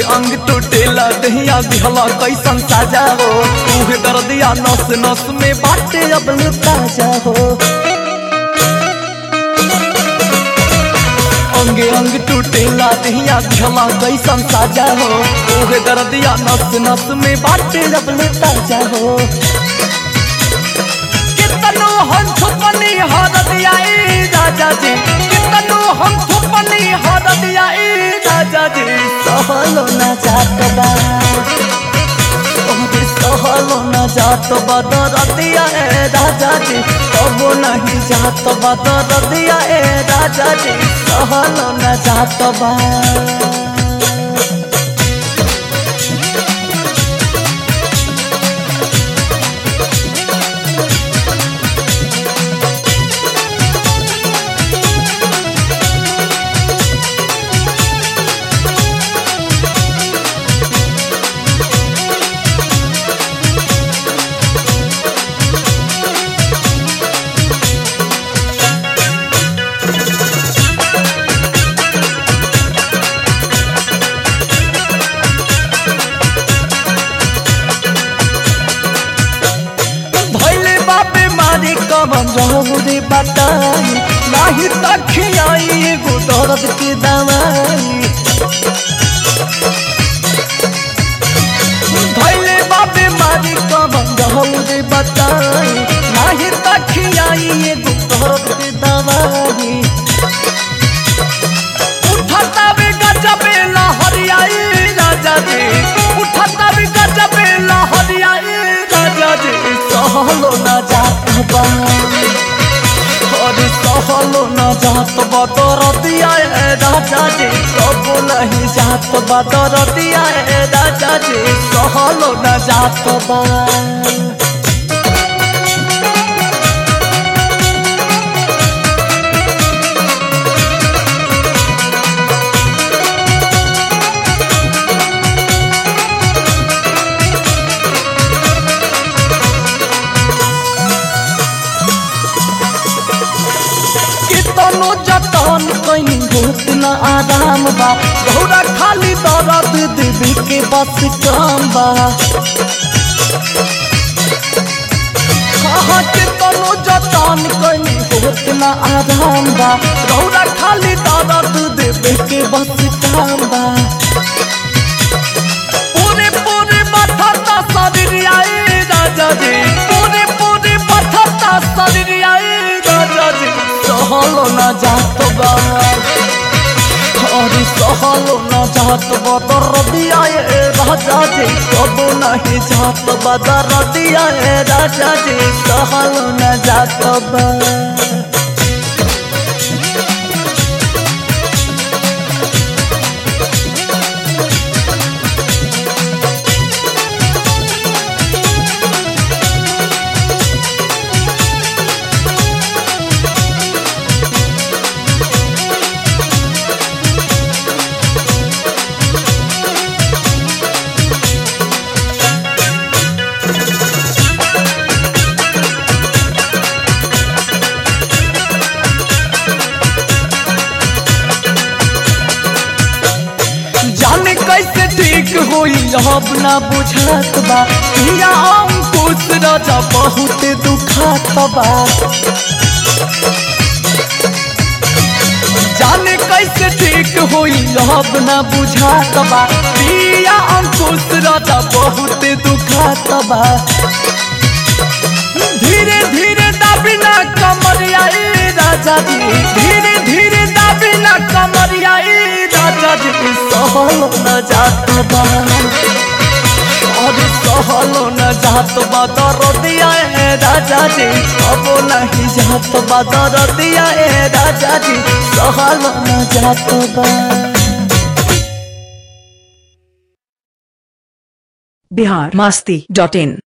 अंग टूटेला दहिया दिहला कैसन साजा हो उहे दर्दिया नस नस में बाटे अब ताजा हो अंगे अंग टूटेला दहिया दिहला कैसन साजा हो उहे दर्दिया नस नस में बाटे अब ताजा हो कितनो हम छुपनी हरदिया ए राजा जी कितनो हम छुपनी हरदिया ए राजा जी सहलो न जात बा ओरे सहलो न जात बा दरदिया ए राजा जी कबो नहीं जात बा दरदिया ए राजा जी सहलो न जात बा भैले बापे मारी कमन रहू रे बताई नाही तखियाई एगो दर्द के दवाई भैले बापे मारी कमन रहू रे बताई नाही तखियाई एगो दर्द के दवाई उठता भी गजबे लहरियाई राजा जी उठता भी गजबे लहरियाई राजा जी सहलो न जात बा अरे सहलो न जात बा दर दिया ए राजा जी कबो नहीं जात बा दर दिया ए राजा जी सहलो न जात बा कितनो जतन कहीं होत न आराम बा घोड़ा खाली दर्द देवी के बस काम बा हाँ कितनो जतन कहीं होत न आराम बा घोड़ा खाली दर्द देवी के बस काम बा पूरे पूरे बथता शरीर आई राजा जी पूरे पूरे बथता शरीर आई राजा जी सहलो न जात बा अरे सहलो न जात बा दर दिया ए राजा जी कबो नहीं जात बा दर दिया ए राजा जी सहलो न जात बा जाने कैसे ठीक होई अब ना बुझात बा पिया अंकुश राजा बहुत दुखात बा जाने कैसे ठीक होई अब ना बुझात बा पिया अंकुश राजा बहुत दुखात बा धीरे धीरे दाबिना कमरिया ए राजा जी धीरे धीरे दाबिना कमरिया ए राजा जी सहलो न जात बा अरे सहलो न जात बा दरदिया ए राजा जी अब नहीं जात बा दरदिया ए राजा जी सहलो न जात बा बिहार मस्ती डॉट इन